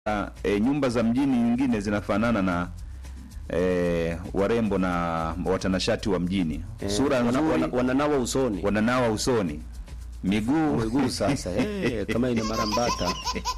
e, nyumba za mjini nyingine zinafanana na e, warembo na watanashati wa mjini sura wana, nzuri wana, wananawa usoni wananawa usoni miguu miguu sasa eh, kama ina marambata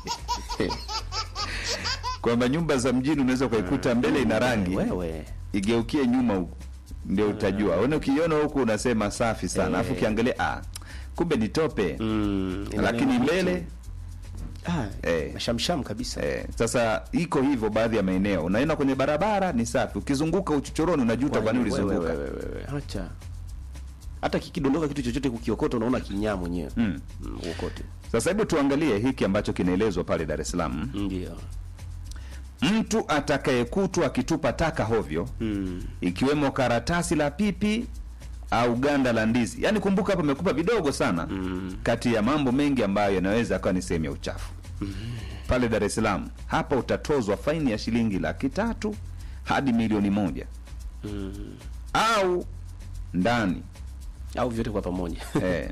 kwamba nyumba za mjini unaweza ukaikuta mbele ina rangi wewe igeukie nyuma huku ndio utajua una ukiiona huku unasema safi sana alafu Eh. ukiangalia ah, kumbe ni tope mm, ina lakini neno mbele ah, Eh. mashamsham kabisa eh, sasa iko hivyo baadhi ya maeneo unaenda kwenye barabara ni safi ukizunguka uchochoroni unajuta kwani Wewe, ulizunguka wewe, wewe, wewe, acha hata kikidondoka kitu chochote kukiokota unaona kinyaa mwenyewe Mm. mm, uokote sasa hebu tuangalie hiki ambacho kinaelezwa pale dar es salaam ndio mtu atakayekutwa akitupa taka hovyo mm. ikiwemo karatasi la pipi au ganda la ndizi yaani kumbuka hapa amekupa vidogo sana Mm. kati ya mambo mengi ambayo yanaweza akawa ni sehemu ya uchafu pale dar es salaam hapa utatozwa faini ya shilingi laki tatu hadi milioni moja Mm. au ndani au vyote kwa pamoja eh,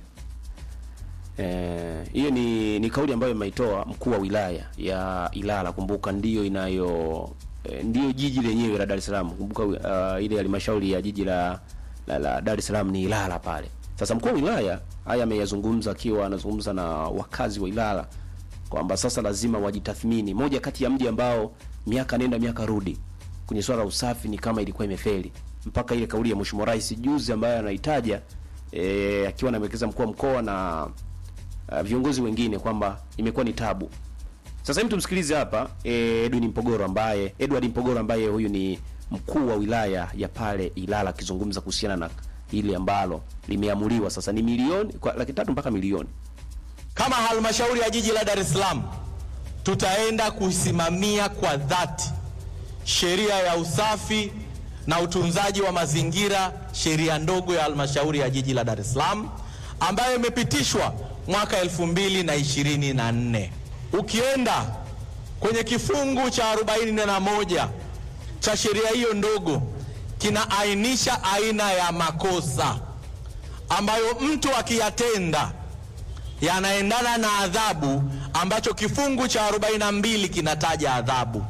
Eh, hiyo ni ni kauli ambayo imeitoa mkuu wa wilaya ya Ilala. Kumbuka ndiyo inayo eh, ndiyo jiji lenyewe la Dar es Salaam. Kumbuka uh, ile halmashauri ya jiji la, la, la Dar es Salaam ni Ilala pale. Sasa mkuu wa wilaya haya ameyazungumza akiwa anazungumza na wakazi wa Ilala kwamba sasa lazima wajitathmini. Moja kati ya mji ambao miaka nenda miaka rudi kwenye swala la usafi ni kama ilikuwa imefeli, mpaka ile kauli ya Mheshimiwa Rais juzi ambayo anaitaja eh, akiwa anamwelekeza mkuu wa mkoa na uh, viongozi wengine kwamba imekuwa ni tabu. Sasa hivi tumsikilize hapa eh, Edwin Mpogoro ambaye Edward Mpogoro ambaye huyu ni mkuu wa wilaya ya pale Ilala akizungumza kuhusiana na ile ambalo limeamuliwa sasa ni milioni kwa laki tatu mpaka milioni. Kama halmashauri ya jiji la Dar es Salaam tutaenda kuisimamia kwa dhati sheria ya usafi na utunzaji wa mazingira, sheria ndogo ya halmashauri ya jiji la Dar es Salaam ambayo imepitishwa mwaka elfu mbili na ishirini na nne. Ukienda kwenye kifungu cha arobaini na moja cha sheria hiyo ndogo kinaainisha aina ya makosa ambayo mtu akiyatenda yanaendana na adhabu ambacho kifungu cha 42 kinataja adhabu.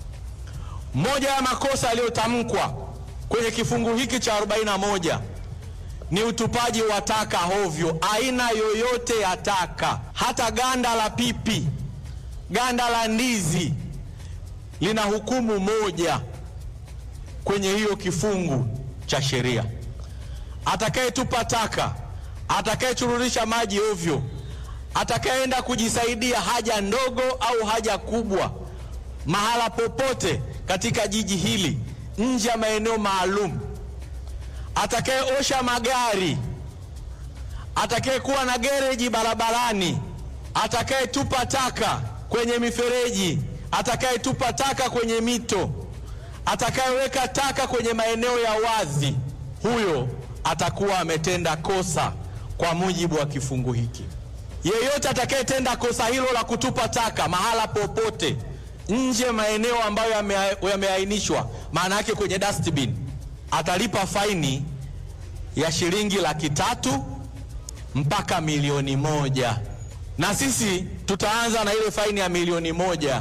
Moja ya makosa yaliyotamkwa kwenye kifungu hiki cha 41 ni utupaji wa taka hovyo, aina yoyote ya taka, hata ganda la pipi, ganda la ndizi lina hukumu moja kwenye hiyo kifungu cha sheria. Atakayetupa taka, atakayechururisha maji ovyo, atakayeenda kujisaidia haja ndogo au haja kubwa mahala popote katika jiji hili nje ya maeneo maalum, atakayeosha magari, atakayekuwa na gereji barabarani, atakayetupa taka kwenye mifereji, atakayetupa taka kwenye mito, atakayeweka taka kwenye maeneo ya wazi, huyo atakuwa ametenda kosa kwa mujibu wa kifungu hiki. Yeyote atakayetenda kosa hilo la kutupa taka mahala popote nje maeneo ambayo yame- yameainishwa, maana yake kwenye dustbin, atalipa faini ya shilingi laki tatu mpaka milioni moja, na sisi tutaanza na ile faini ya milioni moja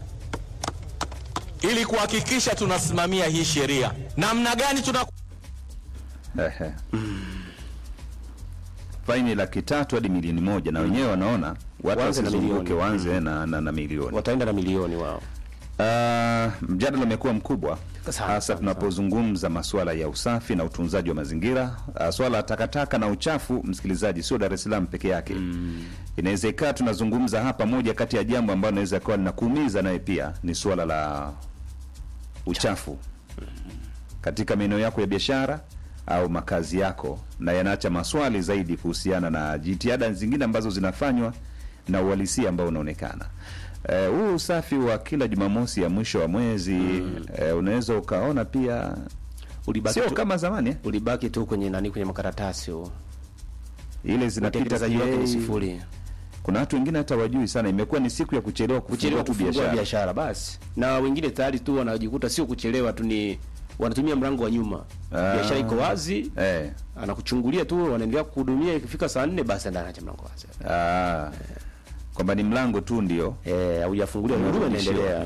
ili kuhakikisha tunasimamia hii sheria. Namna gani tuna Ehe. faini laki tatu hadi milioni moja na wenyewe wanaona watu Waanze na wasizunguke milioni. waanze na, na, na milioni Wataenda na milioni wao. Uh, mjadala umekuwa mkubwa Sawa, hasa sawa, tunapozungumza masuala ya usafi na utunzaji wa mazingira. Uh, swala la takataka na uchafu, msikilizaji, sio Dar es Salaam peke yake mm. Inaweza ikawa tunazungumza hapa, moja kati ya jambo ambalo inaweza kuwa linakuumiza naye pia ni swala la uchafu katika maeneo yako ya biashara au makazi yako, na yanaacha maswali zaidi kuhusiana na jitihada zingine ambazo zinafanywa na uhalisia ambao unaonekana. Eh, huu usafi wa kila Jumamosi ya mwisho wa mwezi eh, unaweza ukaona pia Ulibaki sio tu, kama zamani eh? ulibaki tu kwenye nani kwenye makaratasi huo. ile zinapita Utekelezaji wake ni PA. sifuri. Kuna watu wengine hata wajui sana, imekuwa ni siku ya kuchelewa kuchelewa kufungua tu kufungua biashara. biashara basi, na wengine tayari tu wanajikuta sio kuchelewa tu, ni wanatumia mlango wa nyuma. Ah. Biashara iko wazi, Eh, anakuchungulia tu, wanaendelea kuhudumia. Ikifika saa nne basi ndio anaacha mlango wazi. ah, kwamba ni mlango tu ndio eh haujafunguliwa, huduma Umerudishiwa. inaendelea.